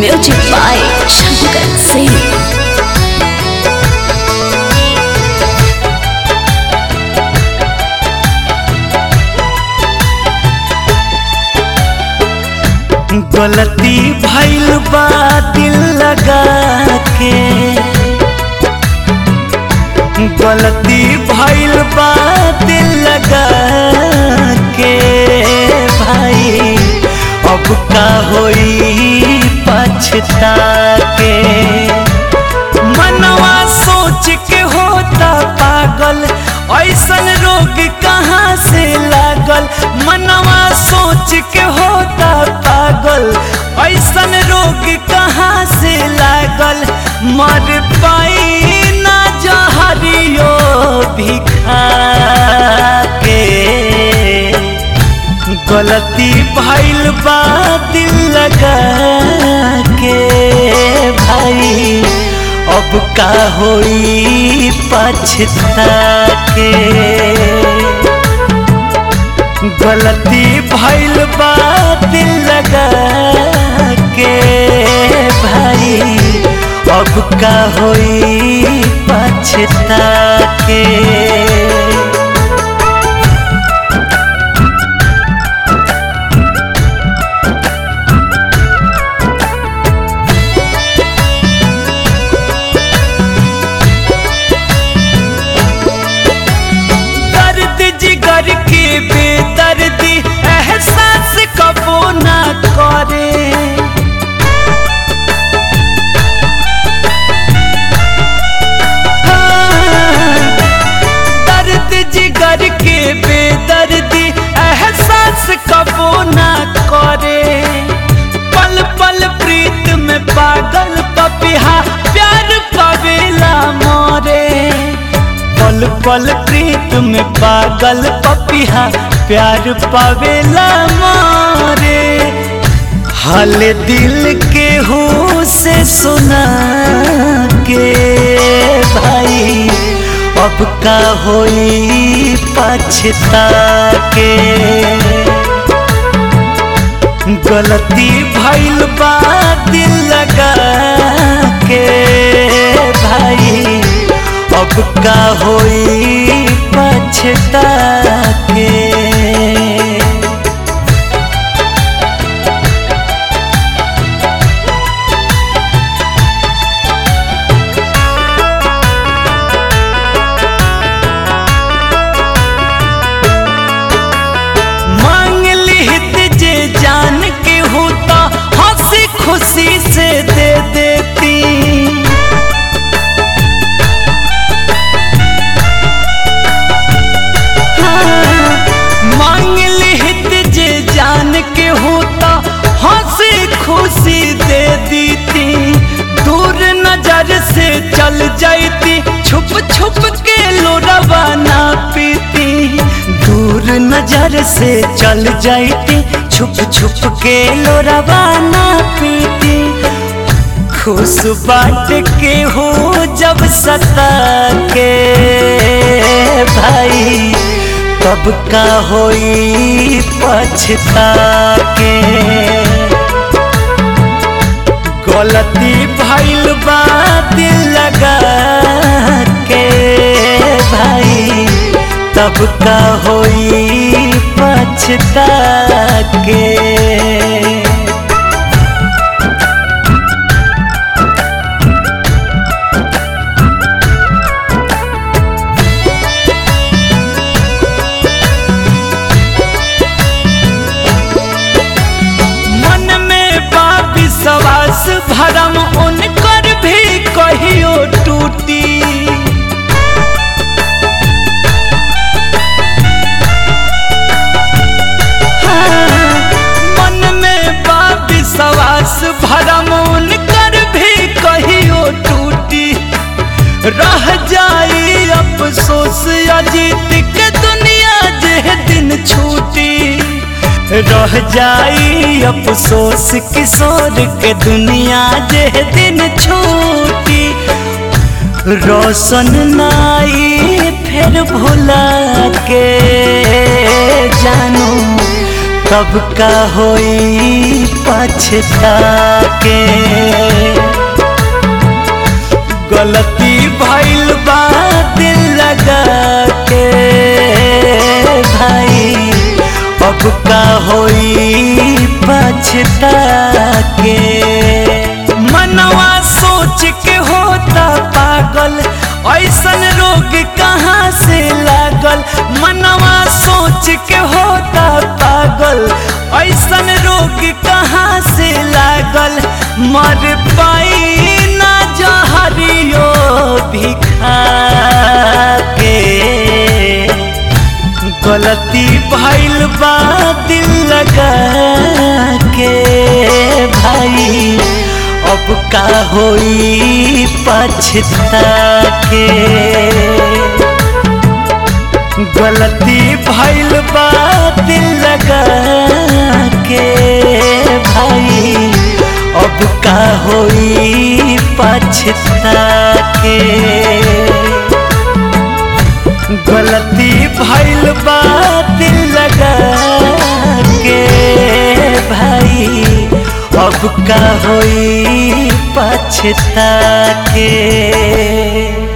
Music by Shankar Singh. गलती भइल बा दिल लगा के गलती भइल बा दिल लगा के भाई अब का होई पछता के मनवा सोच के होता पागल ऐसन रोग कहाँ से लागल मनवा सोच के होता पागल ऐसन रोग कहाँ से लागल मर पाई ना जहरियो भी खा के गलती भइल बा दिल लगा के भाई अब का होई पछता के गलती भइल बा दिल लगा के भाई अब का होई पछता के दर्द जिगर के बेदर्दी एहसास कबो ना करे हाँ, दर्द जिगर के बेदर्दी एहसास कबो ना करे पल पल प्रीत में पागल पपिहा प्यार पवेला मोरे पल पल प्रीत में पागल पपिहा प्यार पावेला मारे हाल दिल के हो से सुना के भाई अब का होई पछता के गलती भइल बा दिल लगा के भाई अब का होई पछता के मांग लिहित जे जान के होता हंसी खुशी से दे देती हाँ, मांग लिहित जे जान के होता हंसी खुशी दे देती दूर नजर से चल जाती छुप छुप के लोरवा ना पीती दूर नजर से चल जाती छुप छुप के लोरवा ना पीती खुश बाट के हो जब सता के भाई तब का होई पछता के गलती भइल बा दिल लगा के भाई तब का होई पछता के मन में बा विश्वास भरम उनकर भी कहियो टूटी हाँ, मन में बा विश्वास भरम उनकर भी कहियो टूटी रह जाई अफसोस अजीत के दुनिया जे दिन छूटी रह जाई अफसोस किशोर के दुनिया जे दिन छूटी रोशन नाई फिर भुला के जानू तब का होई पछता के गलती भइल बा दिल लगा के भाई अब का होई पछता के मनवा सोच के होता पागल ऐसन रोग कहाँ से लागल मनवा सोच के होता पागल ऐसन रोग कहाँ से लागल मर पाई ना जहरियो भी खा के गलती भइल बा दिल लगा के भाई अब का होई पछता के गलती भइल बा दिल लगा के भाई अब का होई पछता के गलती भइल बा दिल लगा के भाई अब का होई पछता के